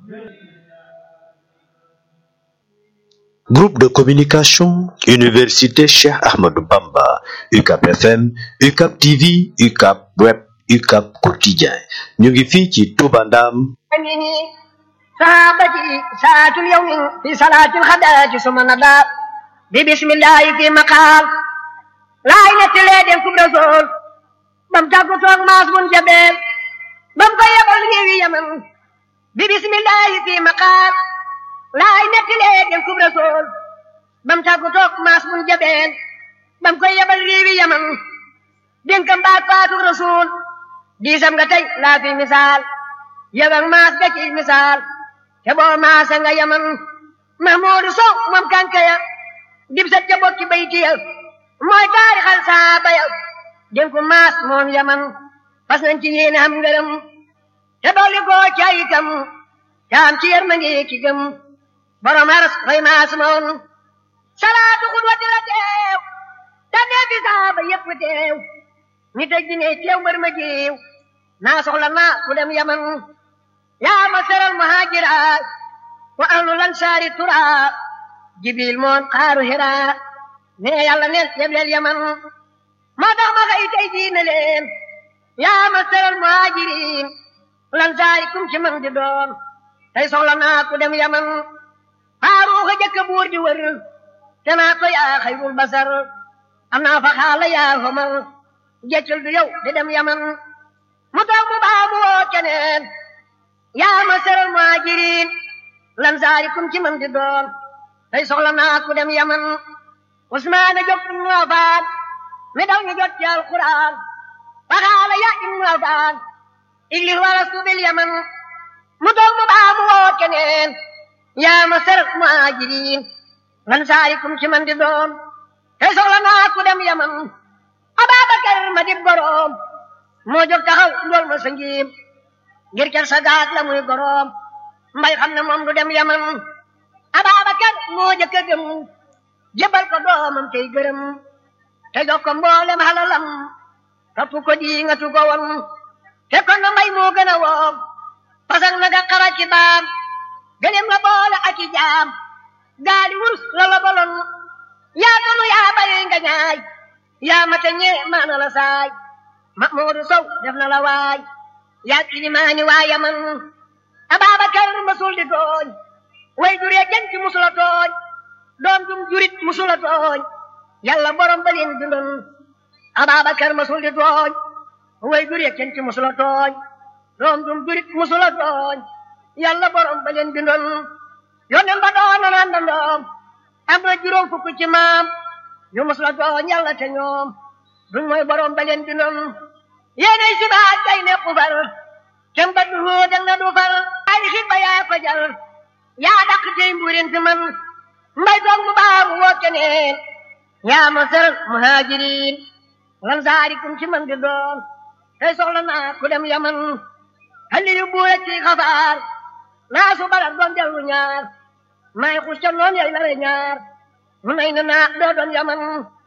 Groupe de communication, Université Cheikh Ahmadou Bamba, UCAP FM, UCAP TV, UCAP Web, UCAP Quotidien. ñu ngi fii ci Touba Ndam. sahabati saatul yawmin fi salaatil xadaati suma nada bi bismillahi fi maqaal laay nettalee den kub rasool bam tàggu toog maas mun jabeel bam ko yebal réewi yaman bi bismillahi fi maqaal laay nettalee den kub rasool bam tàggu toog maas mun jabeel bam ko yebal réewi yaman dénkam baat faatu rasool diisam nga tey laa fi misaal yebal maas ga ci misaal te boo maasa nga yaman mahmuudu sow moom kankaya dib sat ca bokki bayti ya mooy taarixal saaba ya dénku maas moom yaman fas nañ ci yéene am ngërëm te dolli koo cayitam te am ci yërmande ki gëm borom aras koy maas moom salaatu xudwati la teew te nee fi saaba yépp teew ni tëj di ne teew mbër ma jiw naa soxla naa ku dem yaman yaa masaral muhaajira wa ahlul ansaari tura jibil moon xaaru hira ne yàlla neen yebleel yaman moo tax ma xëy tey diine leen yaa masaral muhaajiriin lansaari kum ci man di doon tey soxla naa ku dem yaman faaruuxa jëkk buur di wër te naa ko yaa xayrul basar am naa fa xaala yaa homar jeccul du yow di dem yaman mu toog mu baa mu woo keneen yaa masaral muhaajiriin lansaari kum ci man di doon tey soxla naa ku dem yaman usmaana jóg ibnu afaan mi daw ñu jot ci alquran faxaala ya ibnu afaan iglis wala subil yaman mu toog mu baa mu woo keneen yaa masaral muhaajiriin lansaari kum ci man di doon tey soxla naa ku dem yaman ababakar ma dib goroom moo jóg taxaw ndool ma sa ngiim ngir ker sa gaag la muy goroom mbay xam ne moom du dem yaman Ababakar moo jëkk a gëm jébal ko doomam tey gërëm te jox ko mboolem halalam topp ko di nga tu ko won te kon na mbay moo gën a woom pasak na ga xara ci baam gëlem la boole ak i jaam gaali wurus la la bolon yaa tonu yaa bari nga ñaay yaa mata ñee maana la saay Mahmuudu Sow def na la waay yaa kilimaani waa yaman Ababakar masul di tooñ way juree jënti musula tooñ doom jum jurit musula tooñ yàlla borom ba leen bindoon Ababakar masul di tooñ way juree jënti musula tooñ doom jum jurit musula tooñ yàlla borom ba leen bindoon yonen ba doon na ndoom am na juróom fukk ci maam ñu musula tooñ yàlla te ñoom duñ mooy borom ba leen bindoon yéenay si baat kay ne xufar kem ba du dang na du far ay xit ba yaa ko jal yaa dàq tey mbuurin fi man mbay toog mu baa mu woo keneen yaa masar muhaajiriin lan saarikum ci man di doon tey soxla naa ku dem yaman halli yu buura ci xafaar naa su barak doon dellu ñaar may xus ca noon yay lare ñaar mu nay na naa doo doon yaman